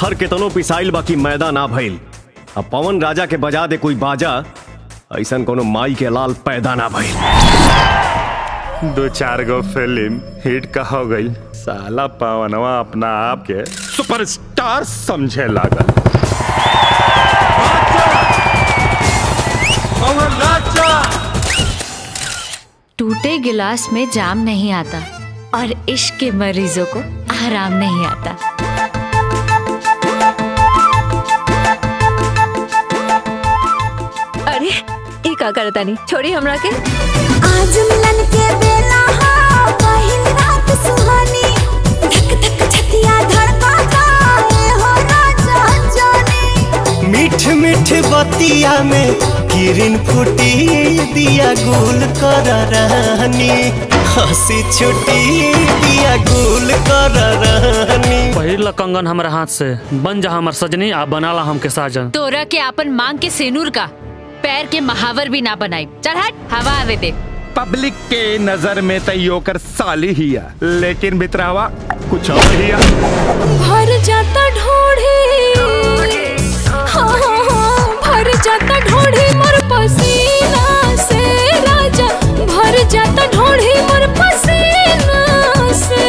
पत्थर के तनो पिसाइल बाकी मैदा ना भइल अब पवन राजा के बजा दे कोई बाजा ऐसन कोनो माई के लाल पैदा ना भइल दो चार गो फिल्म हिट का हो गई साला पवनवा अपना आप के सुपरस्टार समझे लागल टूटे गिलास में जाम नहीं आता और इश्क के मरीजों को आराम नहीं आता अरे ई का करता नहीं छोड़ी हमरा के आज मिलन के बेला हा पहिल रात सुहानी धक धक छतिया धड़काता ए हो राजा जाने मीठ मीठ बतिया में किरण फूटी दिया गुल कर रानी हंसी छुटी दिया गुल कर रानी पहिला कंगन हमरा हाथ से बन जा हमर सजनी आ बनाला हमके साजन तोरा के अपन मांग के सेनूर का पैर के महावर भी ना बनाई चल हट हवा आवे दे पब्लिक के नजर में तैयो कर साली हिया लेकिन बितरावा कुछ और हिया भर जाता ढोढ़ी हाँ हाँ हाँ भर जाता ढोढ़ी मोर पसीना से राजा भर जाता ढोढ़ी मोर पसीना से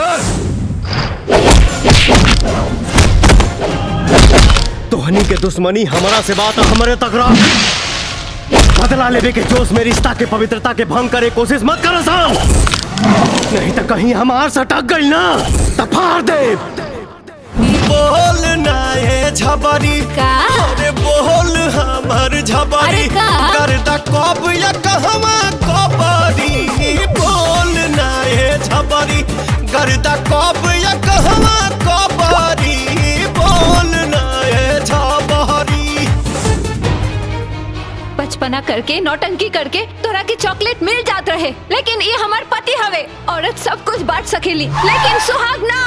तोहनी के दुश्मनी हमारा से बात हमारे तकरार बदला लेवे के जोश में रिश्ता के पवित्रता के भंग करे कोशिश मत करो साम नहीं तो कहीं हमार से टक गई ना तो फाड़ दे बोल ना ये झबरी का अरे बोल हमर झबरी अरे का? करदा कब या कहवा कबरी बोल ना ये झबरी करदा कब या कहवा कबरी बोल ना ये झबरी बचपना करके नौटंकी करके तोरा के चॉकलेट मिल जात रहे लेकिन ये हमार पति हवे औरत सब कुछ बांट सकेली लेकिन सुहाग ना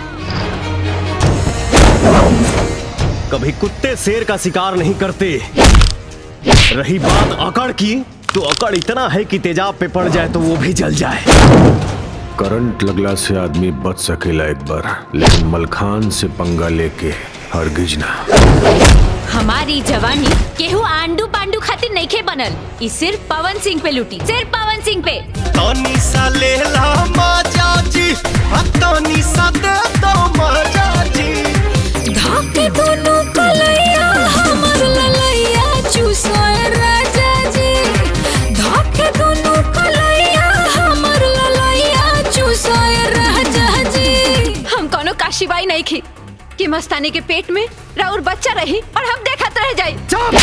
कभी कुत्ते शेर का शिकार नहीं करते रही बात अकड़ की तो अकड़ इतना है कि तेजाब पे पड़ जाए तो वो भी जल जाए करंट लगला से आदमी बच सकेला एक बार लेकिन मलखान से पंगा लेके हरगिज ना हमारी जवानी केहू आंडू पांडू खातिर नईखे बनल ई सिर्फ पवन सिंह पे लुटी सिर्फ पवन सिंह पे तनी सा लेला मजा जी आ तनी सा दे दो मजा जी धाके दोनों कलैया हमर ललैया चूसोए राजा जी धाके दोनों कलैया हमर ललैया चूसोए राजा जी हम कोनो काशीबाई नहीं खी कि मस्तानी के पेट में राउर बच्चा रही और हम देखत रह जाई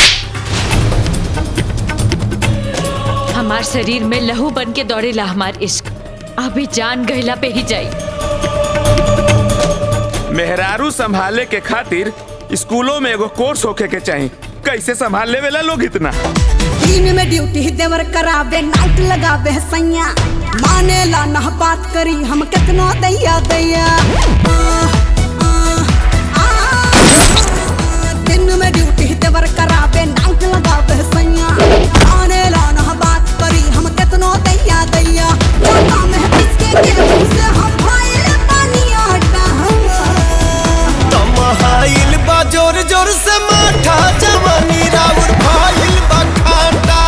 हमार शरीर में लहू बन के दौड़ेला हमार इश्क अभी जान गहला पे ही जाई मेहरारू संभाले के खातिर स्कूलों में एगो कोर्स होके के चाहिए कैसे संभाल लेवेला लोग इतना दिन में ड्यूटी देवर करावे नाइट लगावे सैया माने ला ना बात करी हम कितना दैया दैया आ, आ, आ, दिन में ड्यूटी देवर करावे नाइट लगावे सैया माने ला ना बात करी हम कितना दैया दैया जाता में किसके के से हम भाई पानी आटा तमहाइल बा जोर जोर से माठा जवानी राउर भाइल बा खाटा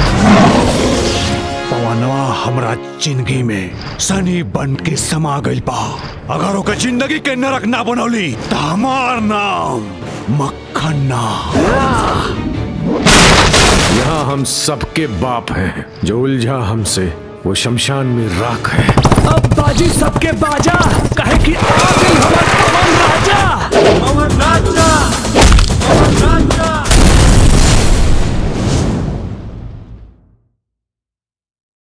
पवनवा हमरा जिंदगी में सनी बन के समा गइल बा अगर ओकर जिंदगी के नरक ना बनौली तो हमार नाम मक्खन ना यहाँ हम सबके बाप हैं जो उलझा हमसे वो शमशान में राख है अब बाजी सबके बाजा